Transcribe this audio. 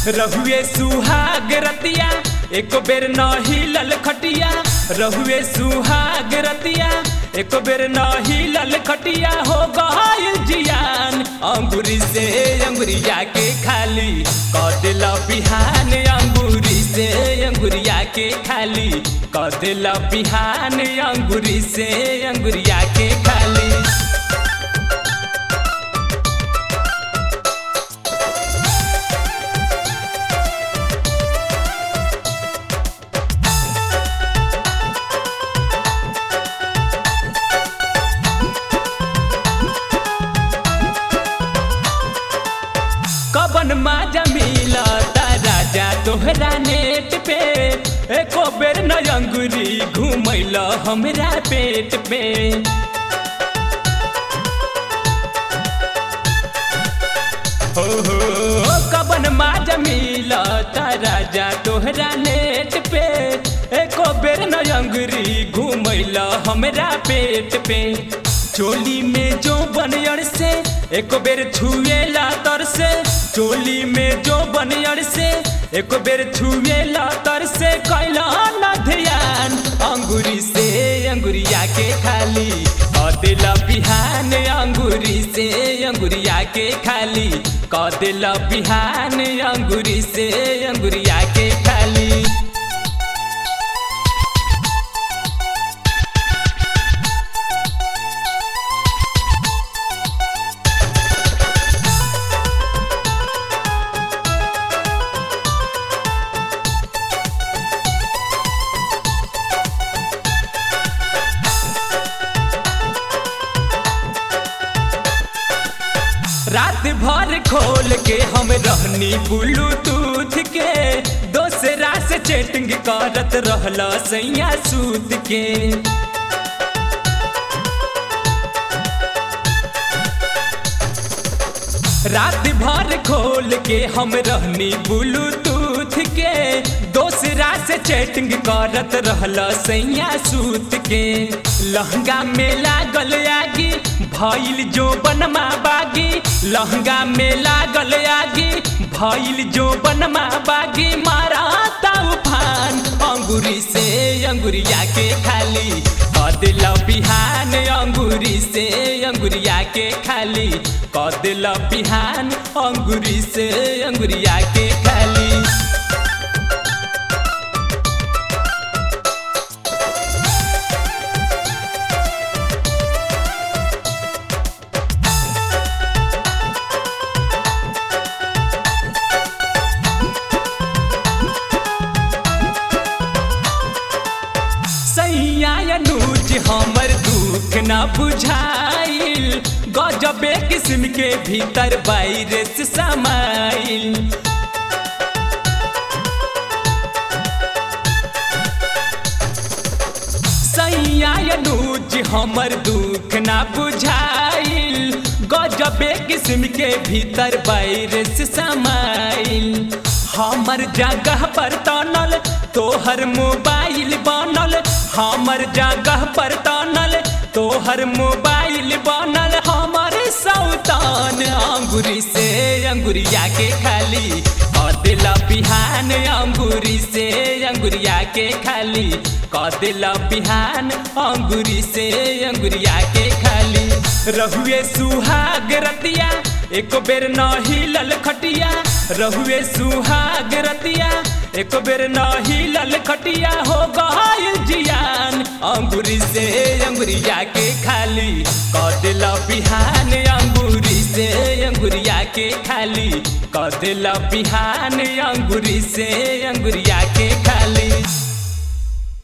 रहुए सुहाग रतिया एको बेर न हिलल खटिया रहुए सुहाग रतिया एको बेर न हिलल खटिया हो गइल जियान अंगूरी से अंगुरिया के खाली कदिल बिहान अंगूरी से अंगुरिया के खाली कदिल बिहान अंगूरी से अंगुरिया के खाली कबन माजा मिला राजा तोहरा नेट पे एको बेर न अंगुरी घुमैल हमरा पेट पे हो हो कबन माजा मिला राजा तोहरा नेट पे एको बेर न अंगुरी घुमैल हमरा पेट पे चोली में जो बनयर से एको बेर छुएला तर से चोली में जो बनयर से एको बेर छुएला तर से कैला न ध्यान अंगूरी से अंगुरिया के खाली कदिल बिहान अंगूरी से अंगुरिया के खाली कदिल बिहान अंगूरी से अंगुरिया के खाली रात भर खोल के हम रहनी ब्लूटूथ के दोसरा से चैटिंग करत रहल सैया सूत के रात भर खोल के हम रहनी ब्लूटूथ के दोसरा से चैटिंग करत रहल सैया सूत के लहंगा में लागल आगी भइल जो बनमा बागी लहंगा में लागल आगी भइल जो बनमा बागी मारा तूफान अंगूरी से अंगुरिया के खाली कदिल बिहान अंगूरी से अंगुरिया के खाली कदिल बिहान अंगूरी से अंगुरिया के खाली सैया अनुज हमर दुख न बुझाइल गजबे किस्म के भीतर बाहर से समाइल सैया अनुज हमर दुख न बुझाइल गजबे किस्म के भीतर बाहर से समाइल हमर जगह पर तनल तोहर मोबाइल बनल हमर जगह पर तनल तोहर मोबाइल बनल हमर सौतान अंगूरी से अंगुरिया के खाली कदिल बिहान अंगूरी से अंगुरिया के खाली कदिल बिहान अंगूरी से अंगुरिया के खाली रहुए सुहाग रतिया एको बेर न हिलल खटिया रहुए सुहाग रतिया एको बेर न हिलल खटिया हो गइल जियान अंगूरी से अंगुरिया के खाली कदिल बिहान अंगूरी से अंगुरिया के खाली कदिल बिहान अंगूरी से अंगुरिया के खाली